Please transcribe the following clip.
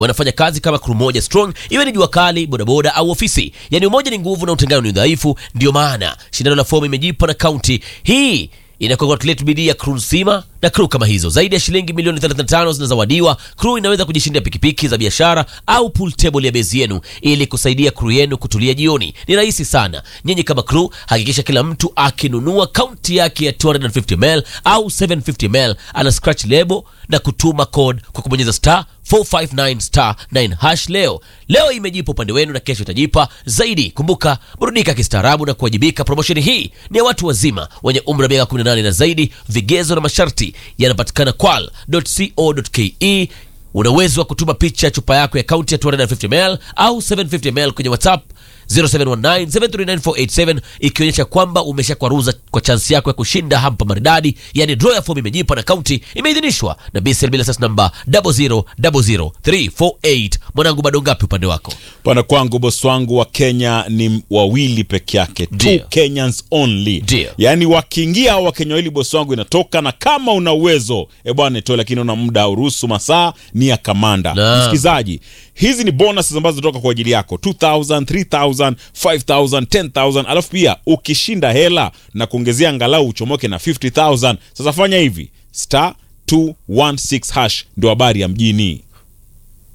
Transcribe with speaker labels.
Speaker 1: wanafanya kazi kama crew moja strong, iwe ni jua kali, bodaboda au ofisi. Yani umoja ni nguvu na utengano ni udhaifu. Ndio maana shindano la fomu imejipa na kaunti hii inacongratulate bidii ya crew nzima na crew kama hizo. Zaidi ya shilingi milioni 35 zinazawadiwa. Crew inaweza kujishindia pikipiki za biashara au pool table ya bezi yenu ili kusaidia crew yenu kutulia jioni. Ni rahisi sana. Nyinyi kama crew, hakikisha kila mtu akinunua kaunti yake ya 250ml au 750ml ana scratch label na kutuma code kwa kubonyeza star 459 star 9 hash leo. Leo imejipa upande wenu na kesho itajipa zaidi. Kumbuka, burudika kistaarabu na kuwajibika. Promotion hii ni ya watu wazima wenye umri wa miaka 18 na zaidi. Vigezo na masharti yanapatikana kwal.co.ke. Una uwezo wa kutuma picha ya chupa yako ya kaunti ya 250ml au 750ml kwenye WhatsApp 0719739487 ikionyesha kwamba umeshakwaruza kwa chansi yako ya kushinda hampa maridadi. Yani draw ya fomu imejipa na kaunti imeidhinishwa na BCL bila sasa namba 0000348. Mwanangu, bado ngapi upande wako?
Speaker 2: Pana kwangu bosi wangu wa Kenya ni wawili peke yake,
Speaker 1: Ndio.
Speaker 2: two Kenyans only.
Speaker 1: Ndio.
Speaker 2: Yaani wakiingia hao Wakenya wawili bosi wangu inatoka, na kama una uwezo e bwana itoe, lakini una muda uruhusu, masaa ni ya kamanda.
Speaker 1: Naam.
Speaker 2: Msikilizaji, hizi ni bonus ambazo zinatoka kwa ajili yako 2000, 3000, 5000, 10000, alafu pia ukishinda hela na kuongezea angalau uchomoke na 50000. Sasa fanya hivi star 216 hash ndio habari ya mjini.